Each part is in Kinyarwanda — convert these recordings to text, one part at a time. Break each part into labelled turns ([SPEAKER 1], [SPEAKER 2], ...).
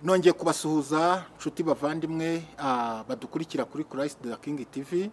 [SPEAKER 1] nongeye kubasuhuza nshuti bavandimwe ah, badukurikira kuri christ the king tv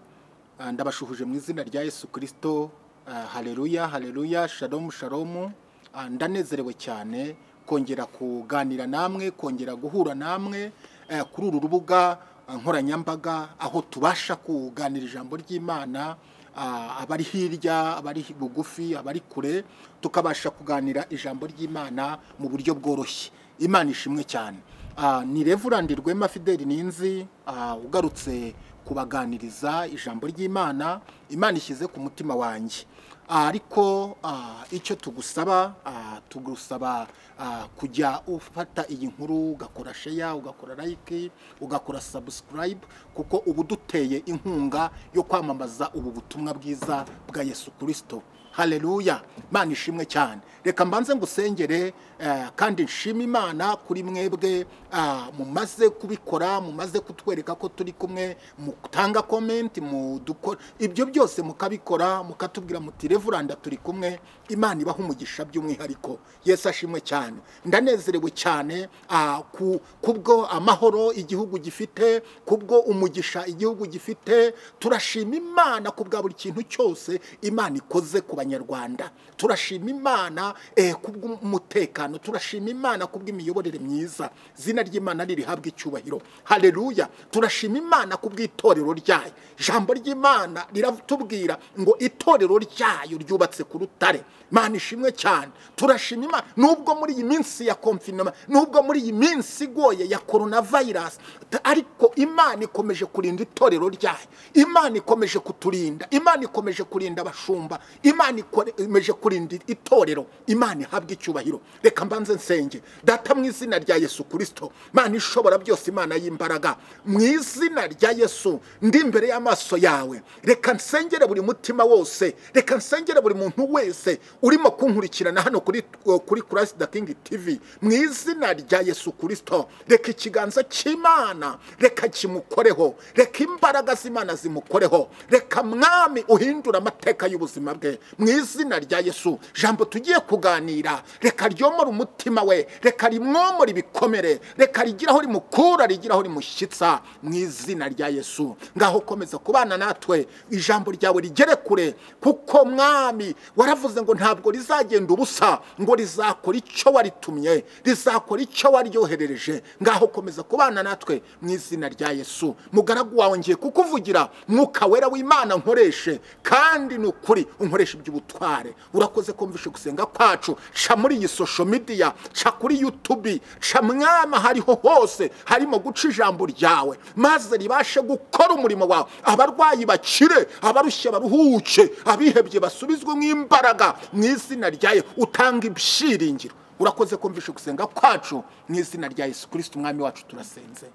[SPEAKER 1] Ah, ndabashuhuje mu izina rya yesu kirisito Ah, haleluya haleluya shalomu shalomu Ah, ndanezerewe cyane kongera kuganira namwe kongera guhura namwe eh, kuri uru rubuga ah, nkoranyambaga aho tubasha kuganira ijambo ry'imana Ah, abari hirya abari bugufi abari kure tukabasha kuganira ijambo ry'imana mu buryo bworoshye imana ishimwe cyane Ah, ni revurandi rwema fideli ninzi ah, ugarutse kubaganiriza ijambo ry'imana imana ishyize ku mutima wanjye Ah, ariko ah, icyo tugusaba ah, tugusaba ah, kujya ufata iyi nkuru ugakora sheya ugakora like ugakora subscribe kuko ubu duteye inkunga yo kwamamaza ubu butumwa bwiza bwa yesu kirisito haleluya imana ishimwe cyane reka mbanze ngusengere eh, kandi nshima imana kuri mwebwe ah, mumaze kubikora mumaze kutwereka ko turi kumwe mutanga komenti mudukora ibyo byose mukabikora mukatubwira muti revuranda turi kumwe imana ibaha umugisha by'umwihariko yesu ashimwe cyane ndanezerewe cyane ah, ku- kubwo amahoro igihugu gifite kubwo umugisha igihugu gifite turashima imana ku bwa buri kintu cyose imana ikoze ku banyarwanda turashima imana eh, kubw'umutekano turashima imana kubw'imiyoborere myiza izina ry'imana ririhabwa icyubahiro haleluya turashima imana kubw'itorero ryayo ijambo ry'imana riratubwira ngo itorero ryayo ryubatse ku rutare imana ishimwe cyane turashima imana nubwo muri iyi minsi ya konfinoma nubwo muri iyi minsi igoye ya coronavirus t- ariko imana ikomeje kurinda itorero ryayo imana ikomeje kuturinda imana ikomeje kurinda abashumba imana ikomeje kurinda itorero imana ihabwa icyubahiro reka mbanze nsenge data mu izina rya yesu kirisito imana ishobora byose imana y'imbaraga mu izina rya yesu ndi imbere y'amaso yawe reka nsengere buri mutima wose reka nsengere buri muntu wese urimo kunkurikirana hano kuri kuri christ the king tv mu izina rya yesu kirisito reka ikiganza cy'imana reka kimukoreho reka imbaraga z'imana zimukoreho reka mwami uhindura amateka y'ubuzima bwe mu izina rya yesu jambo tugiye kuganira reka ryomora umutima we reka rimwomora ibikomere reka rigiraho rimukura rigiraho rimushyitsa mu izina rya yesu ngaho komeza kubana natwe ijambo ryawe rigere kure kuko mwami waravuze ngo ntabwo rizagenda ubusa ngo rizakora icyo waritumye rizakora icyo waryoherereje ngaho komeza kubana natwe mu izina rya yesu mugaragu wawe ngiye kukuvugira mwuka wera w'imana nkoreshe kandi ni ukuri unkoresha iby'ubutware urakoze kumvisha gusenga kwacu ca muri iyi social media ca kuri youtube ca mwama hariho hose harimo guca ijambo ryawe maze ribashe gukora umurimo wawe abarwayi bakire abarushye baruhuke abihebye basubizwe nk'imbaraga mu izina ryawe utanga ibyiringiro urakoze kumvisha gusenga kwacu mu izina rya yesu kirisito umwami wacu turasenze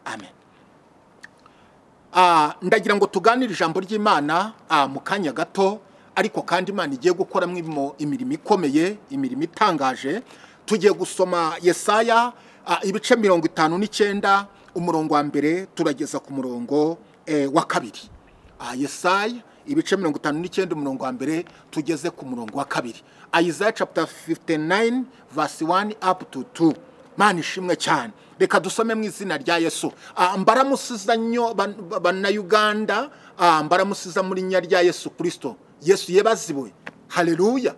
[SPEAKER 1] amen Ah, ndagira ngo tuganire ijambo ry'imana ah, mu kanya gato ariko kandi imana igiye gukoramo imo- imirimo ikomeye imirimo itangaje tugiye gusoma yesaya ah, ibice mirongo itanu n'icyenda umurongo wa mbere turageza ku murongo eh, wa kabiri Ah, yesaya ibice mirongo itanu n'icyenda umurongo wa mbere tugeze ku murongo wa kabiri isaiah chapter 59 verse 1 up to 2 mana ishimwe cyane reka dusome mu izina rya yesu Ah, mbaramusiza nyo ban- ba- bannayuganda ah, mbaramusiza mu linnya rya yesu kirisito yesu yebaziwe haleluya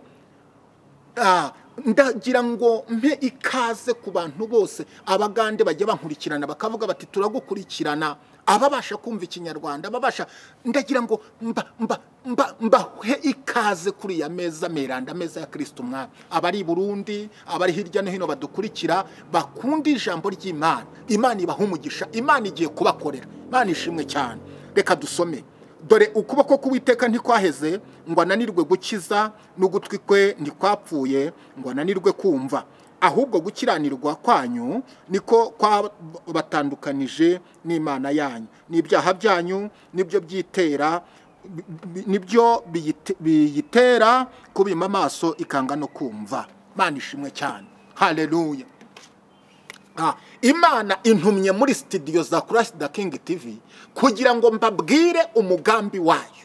[SPEAKER 1] Ah, ndagira ngo mpe ikaze ku bantu bose abagande bajya bankurikirana bakavuga bati turagukurikirana ababasha kumva ikinyarwanda ababasha ndagira ngo mba mba mba mbahe ikaze kuri ya meza meranda meza ya kirisito umwami abari i burundi abari hirya no hino badukurikira bakunda ijambo ry'imana imana ibaha umugisha imana igiye kubakorera imana ishimwe cyane reka dusome dore ukuboko k'uwiteka ntikwaheze ngo ananirwe gukiza n'ugutwi kwe ntikwapfuye ngo ananirwe kumva ahubwo gukiranirwa kwanyu niko kwabatandukanije n'imana yanyu n'ibyaha byanyu nibyo byitera bi- bi- nibyo biyite- biyitera kubima amaso ikanga no kumva imana ishimwe cyane haleluya Ah, imana intumye muri studio za kurasi da kingi tivi kugira ngo mbabwire umugambi wayo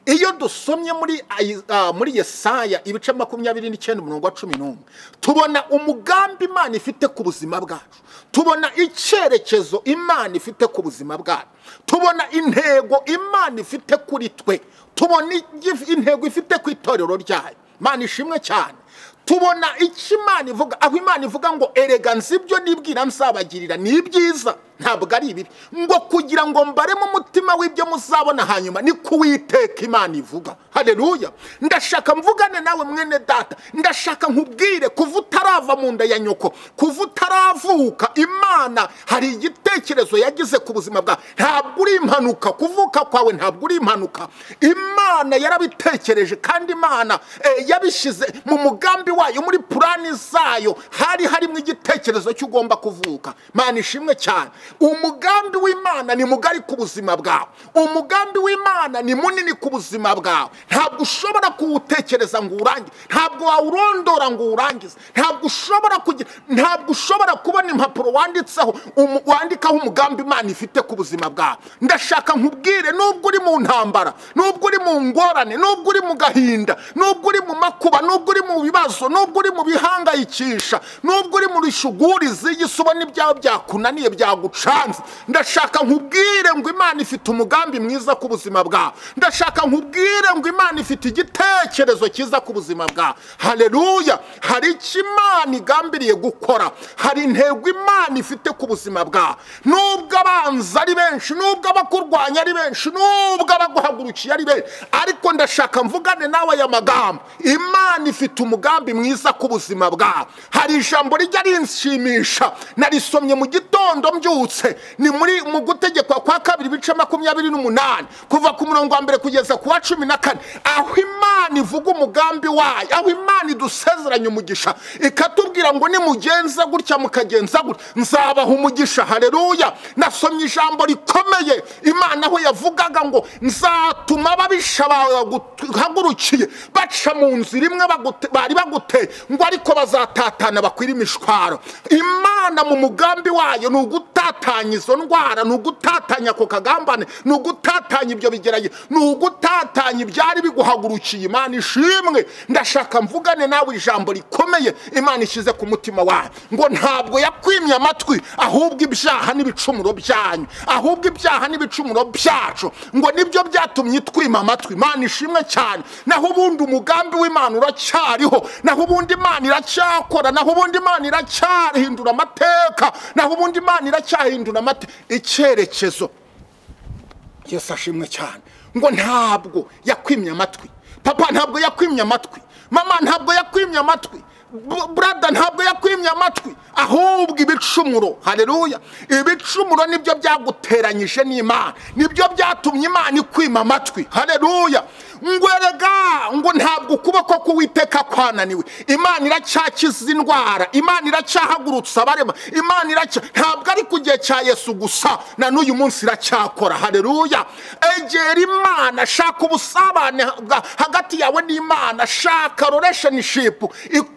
[SPEAKER 1] iyo dusomye muri ayi- ah, muri yesaya ibice makumyabiri n'icyenda umurongo wa cumi n'umwe tubona umugambi imana ifite ku buzima bwacu tubona icyerekezo imana ifite ku buzima bwacu tubona intego imana ifite kuri twe tubona igi- intego ifite ku itorero ryayo imana ishimwe cyane tubona icyo imana ivuga aho imana ivuga ngo erega nzi ibyo nibwira nzabagirira ni ibyiza ntabwo ari ibibi ngo kugira ngo mbaremo umutima w'ibyo muzabona hanyuma ni kuwiteka imana ivuga hareruya ndashaka mvugane nawe mwene data ndashaka nkubwire kuva utarava mu nda ya nyoko kuva utaravuka imana hari igitekerezo yagize ku buzima bwawe ntabwo uri impanuka kuvuka kwawe ntabwo uri impanuka imana yarabitekereje kandi imana eh, yabishyize mu mugambi wayo muri purani zayo hari harimo igitekerezo cy'ugomba kuvuka mana ishimwe cyane umugambi w'imana ni mugari ku buzima bwawe umugambi w'imana ni munini ku buzima bwawe ntabwo ushobora kuwutekereza ngo uwurangize ntabwo wawurondora ngo uwurangize ntabwo ushobora kugira ntabwo ushobora kubona impapuro wanditseho umu- wandikaho umugambi imana ifite ku buzima bwawe ndashaka nkubwire nubwo uri mu ntambara nubwo uri mu ngorane nubwo uri mu gahinda nubwo uri mu makuba nubwo uri mu bibazo nubwo uri mu bihangayikisha nubwo uri mu rishuguri z'igisi ubona ibyawe byakunaniye byagucanze ndashaka nkubwire ngo imana ifite umugambi mwiza ku buzima bwawe ndashaka nkubwire ngo imana ifite igitekerezo cyiza ku buzima bwawe hareruya hari icyo imana igambiriye gukora hari intego imana ifite ku buzima bwawe nubwo abanzi ari benshi nubwo abakurwanya ari benshi nubwo abaguhagurukiye ari benshi ariko ndashaka mvugane nawe aya magambo imana ifite umugambi mwiza ku buzima bwawe hari ijambo rijya rinshimisha narisomye mu gitondo mbyutse ni muri mu gutegekwa kwa kabiri ibice makumyabiri n'umunani kuva ku murongo wa mbere kugeza ku wa cumi na kane aho imana ivuga umugambi wayo aho imana idusezeranya umugisha ikatubwira ngo nimugenza gutya mukagenza gutya nzabaha umugisha hareruya nasomye ijambo rikomeye imana aho yavugaga ngo nzatuma ababisha baguhagurukiye baca mu nzira imwe bagute- bari baguteye ngo ariko bazatatana bakwire imishwaro imana mu mugambi wayo ni ugutatanya izo ndwara ni ugutatanya ako kagambane ni ugutatanya ibyo bigerage ni ugutatanya ibyari biguhagurukiye imana ishimwe ndashaka mvugane nawe ijambo rikomeye imana ishyize ku mutima wawe ngo ntabwo yakwimye amatwi ahubwo ibyaha n'ibicumuro byanyu ahubwo ibyaha n'ibicumuro byacu ngo nibyo byatumye itwima amatwi imana ishimwe cyane naho ubundi umugambi w'imana uracyariho naho ubundi imana iracyakora naho ubundi imana iracyahindura amateka naho ubundi imana iracyahindura amateka icyerekezo yesu ashimwe cyane ngo ntabwo yakwimye amatwi papa ntabwo yakwimye amatwi mama ntabwo yakwimye amatwi Bu- burada ntabwo yakwimye amatwi ahubwo ibicumuro hareruya ibicumuro nibyo byaguteranyije n'imana nibyo byatumye imana ikwima amatwi hareruya ngo erega ngo ntabwo ukuboko k'uwiteka kwananiwe imana iracyakiza indwara imana iracyahagurutsa abarema imana iracya ntabwo ari ku gihe cya yesu gusa na n'uyu munsi iracyakora hareruya egera imana shaka ubusabane bwa- hagati yawe n'imana shaka relationship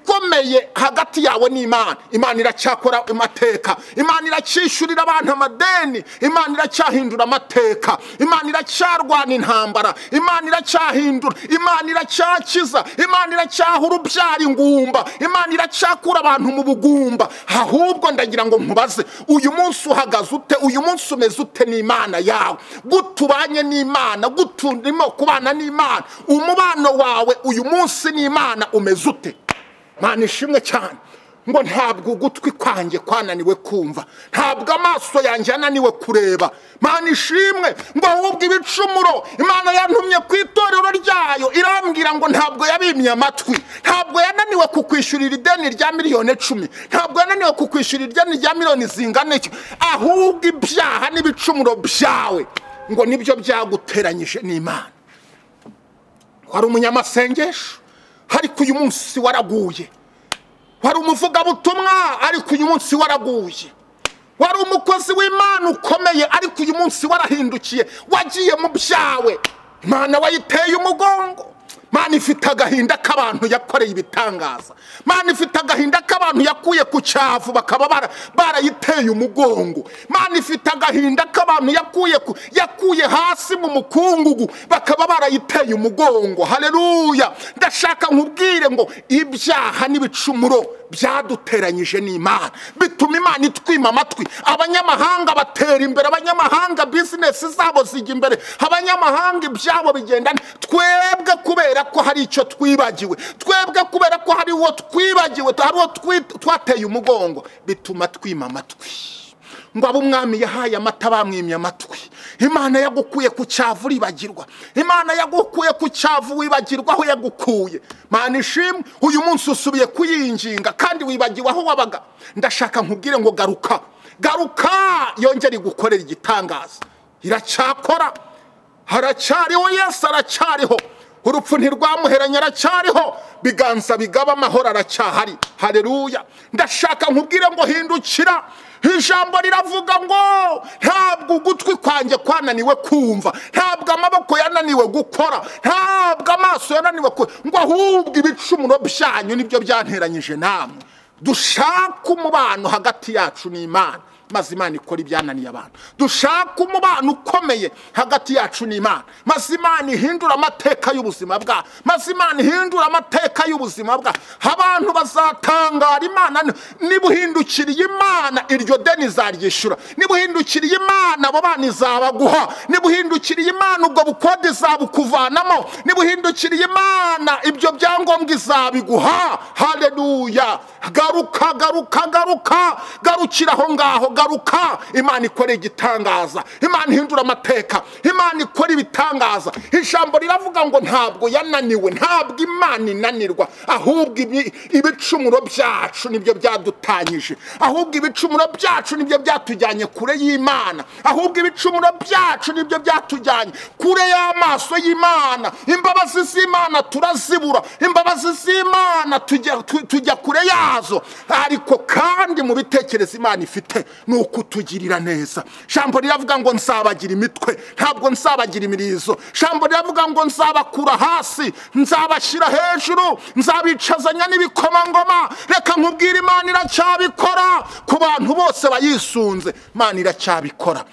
[SPEAKER 1] ikomeye hagati yawe n'imana imana iracyakora amateka imana iracyishyurira abantu amadeni imana iracyahindura amateka imana iracyarwana intambara imana iracyahindura imana iracyakiza imana iracyaha urubyara ingumba imana iracyakura abantu mu bugumba ahubwo ndagira ngo nkubaze uyu munsi uhagaze ute uyu munsi umeze ute n'imana yawe gute ubanye n'imana gute urimo kubana n'imana umubano wawe uyu munsi n'imana umeze ute mana ishimwe cyane ngo ntabwo ugutwi kwanjye kwananiwe kumva ntabwo amaso yanjye yananiwe kureba mana ishimwe ngo ahubwo ibicumuro imana yantumye ku itorero ryayo irambwira ngo ntabwo yabimye amatwi ntabwo yananiwe kukwishyurira ideni rya miliyoni icumi ntabwo yananiwe kukwishyurira ideni rya miliyoni zingana iki ahubwo ibyaha n'ibicumuro byawe ngo nibyo byaguteranyije n'imana wari umunyamasengesho ariko uyu munsi waraguye wari umuvugabutumwa ariko uyu munsi waraguye wari umukozi w'imana ukomeye ariko uyu munsi warahindukiye wagiye mu byawe imana wayiteye umugongo mana ifite agahinda k'abantu yakoreye ibitangaza mana ifite agahinda k'abantu yakuye ku cyavu bakaba bara- barayiteye umugongo mana ifite agahinda k'abantu yakuye ku- yakuye hasi mu mukungugu bakaba barayiteye umugongo hareruya ndashaka nkubwire ngo ibyaha n'ibicumuro byaduteranyije n'imana bituma imana itwima amatwi abanyamahanga batera imbere abanyamahanga bizinesi zabo zijya imbere abanyamahanga ibyabo bigenda neza. twebwe kubera ko hari icyo twibagiwe twebwe kubera ko hari uwo twibagiwe hari uwo twi- twateye umugongo bituma twima amatwi ngo abo umwami yahaye amata bamwimye amatwi imana yagukuye ku cyavu uribagirwa imana yagukuye ku cyavu wibagirwa aho yagukuye mana ishimwe uyu munsi usubiye kuyinginga kandi wibagiwe aho wabaga ndashaka nkubwire ngo garuka garuka yongere igukorera igitangaza iracyakora haracyariho yesu aracyariho urupfu ntirwamuheranye aracyariho biganza bigaba amahoro aracyahari hareruya ndashaka nkubwire ngo hindukira ijambo riravuga ngo ntabwo ugutwi kwanjye kwananiwe kumva ntabwo amaboko yananiwe gukora ntabwo amaso yananiwe ku ngo ahubwo ibicumuro byanyu nibyo byanteranyije namwe dushake umubano hagati yacu n'imana maze imana ikora ibyananiye abantu dushake umubano ukomeye hagati yacu n'imana maze imana ihindura amateka y'ubuzima bwa maze imana ihindura amateka y'ubuzima bwa abantu bazatangara imana ni- niba uhindukiriye imana iryo deni izaryishyura niba uhindukiriye imana abo bana izabaguha niba uhindukiriye imana ubwo bukode izabukuvanamo niba uhindukiriye imana ibyo byangombwa izabiguha hareruya garuka garuka garuka garukira aho ngaho garuka imana ikora igitangaza imana ihindura amateka imana ikora ibitangaza ijambo riravuga ngo ntabwo yananiwe ntabwo imana inanirwa ahubwo ibi- ibicumuro byacu nibyo byadutanyije ahubwo ibicumuro byacu nibyo byatujyanye kure y'imana ahubwo ibicumuro byacu nibyo byatujyanye kure y'amaso y'imana imbabazi z'imana turazibura imbabazi z'imana tujya tu- tujya kure yazo ariko kandi mu bitekerezo imana ifite ni ukutugirira neza ijambo riravuga ngo nzabagira imitwe ntabwo nzabagira imirizo ijambo riravuga ngo nzabakura hasi nzabashyira hejuru nzabicazanya n'ibikomangoma reka nkubwire imana iracyabikora ku bantu bose bayisunze imana iracyabikora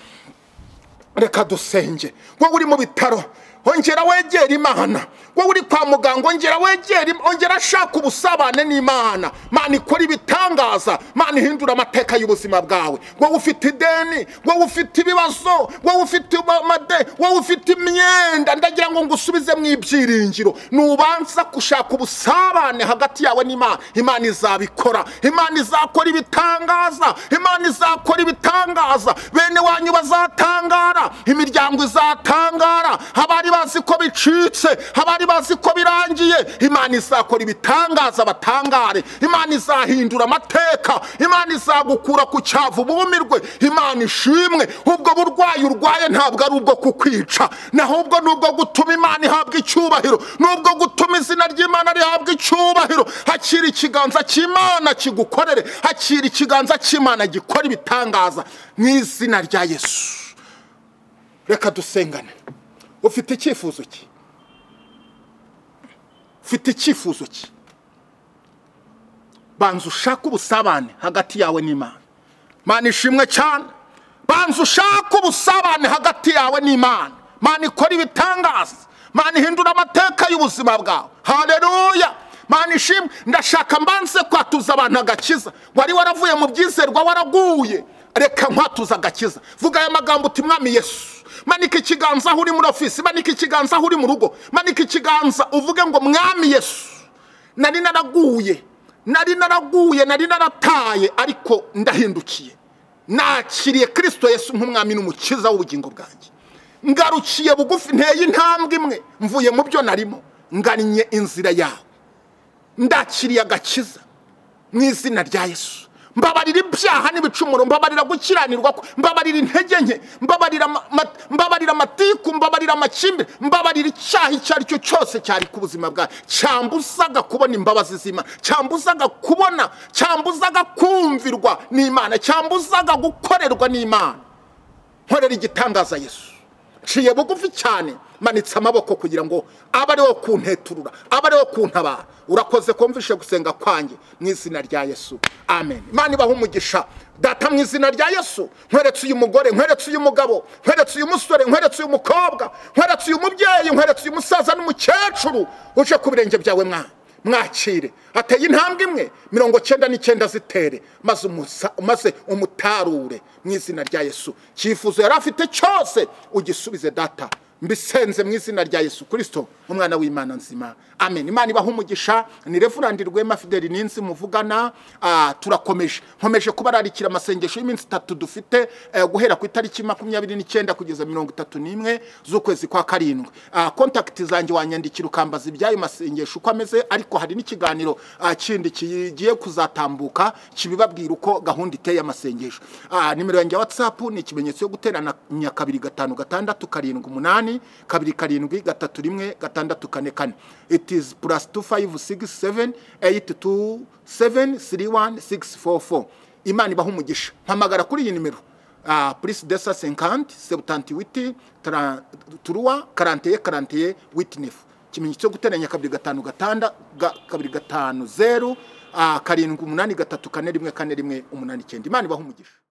[SPEAKER 1] reka dusenge wowe uri mu bitaro ongera wegera imana wowe uri kwa muganga ongera wegera im- ongera ashaka ubusabane n'imana mana ikora ibitangaza mana ihindura amateka y'ubuzima bwawe wowe ufite ideni wowe ufite ibibazo wowe ufite amade wowe ufite imyenda ndagira ngo ngusubize mu ibyiringiro nubanza gushaka ubusabane hagati yawe n'imana imana izabikora imana izakora ibitangaza imana izakora ibitangaza bene wanyu bazatangara imiryango izatangara abari bazi ko bicitse abari bazi ko birangiye imana izakora ibitangaza batangare imana izahindura amateka imana izagukura ku cyavu bumirwe imana ishimwe ubwo burwayi urwaye ntabwo ari ubwo kukwica nahubwo ni ubwo gutuma imana ihabwa icyubahiro ni ubwo gutuma izina ry'imana rihabwa icyubahiro hakiri ikiganza cy'imana kigukorere hakiri ikiganza cy'imana gikora ibitangaza mu izina rya yesu reka dusengane ufite icyifuzo ki ufite icyifuzo ki banza ushake ubusabane hagati yawe n'imana mana ishimwe cyane banza ushake ubusabane hagati yawe n'imana mana ikora ibitangaza mana ihindura amateka y'ubuzima bwawe hareruya mana ishimwe ndashaka mbanze kwatuza abantu agakiza wari waravuye mu byizerwa waraguye reka nkwatuza agakiza vuga aya magambo uti mwami yesu manika ikiganza aho uri muri ofisi manika ikiganza aho uri mu rugo manika ikiganza uvuge ngo mwami yesu nari naraguye nari naraguye nari narataye ariko ndahindukiye nakiriye kirisito yesu nk'umwami n'umukiza w'ubugingo bwanjye ngarukiye bugufi nteye intambwe imwe mvuye mu byo narimo ngannye inzira yawe ndakiriye agakiza mu izina rya yesu mbabarira ibyaha n'ibicumuro mbabarira gukiranirwa kwe, mbabarira intege nke mbabarira ama- ma- mbabarira amatiku mbabarira amakimbire mbabarira icyaha icyo ari cyo cyose cyari ku buzima bwawe cyambuzaga kubona imbabazi z'imana cyambuzaga kubona cyambuzaga kumvirwa n'imana cyambuzaga gukorerwa n'imana nkorera igitangaza yesu nciye bugufi cyane manitse amaboko kugira ngo abe ari wo kunteturura abe ari wo kuntabara urakoze kumvishe gusenga kwanjye mu izina rya yesu amen imana ibaha umugisha data mu izina rya yesu nkweretse uyu mugore nkweretse uyu mugabo nkweretse uyu musore nkweretse uyu mukobwa nkweretse uyu mubyeyi nkweretse uyu musaza n'umukecuru uje ku birenge byawe mwana mwakire ateye intambwe imwe mirongo cyenda n'icyenda zitere maze umusa- maze umutarure mu izina rya yesu cyifuzo yari afite cyose ugisubize data mbisenze mu izina rya yesu kirisito umwana w'imana nzima amen imana ibaha umugisha ni reverandi rwema fideli n'inzi muvugana ah, turakomeje nkomeje kubararikira amasengesho y'iminsi itatu dufite eh, guhera ku itariki makumyabiri n'icyenda kugeza mirongo itatu n'imwe z'ukwezi kwa karindwi Ah, kontakiti zanjye wanyandikira ukambaza iby'ayo masengesho uko ameze ariko hari n'ikiganiro ah, kindi kigiye kuzatambuka kibibabwira uko gahunda iteye amasengesho Ah, nimero yanjye ya watsapu ni ikimenyetso yo guteranya kabiri gatanu gatandatu karindwi umunani kabiri karindwi gatatu rimwe gatandatu kane kane it is plus two five six seven eight two seven three one six four four imana ibaha umugisha mpamagara kuri iyi nimero ah, plus deux cent cinquante septanti witi turuwa karanteye karanteye witi nefu ikimenyetso cyo guteranya kabiri gatanu gatanda ga- kabiri gatanu zeru ah, karindwi umunani gatatu kane rimwe kane rimwe umunani icyenda imana ibaha umugisha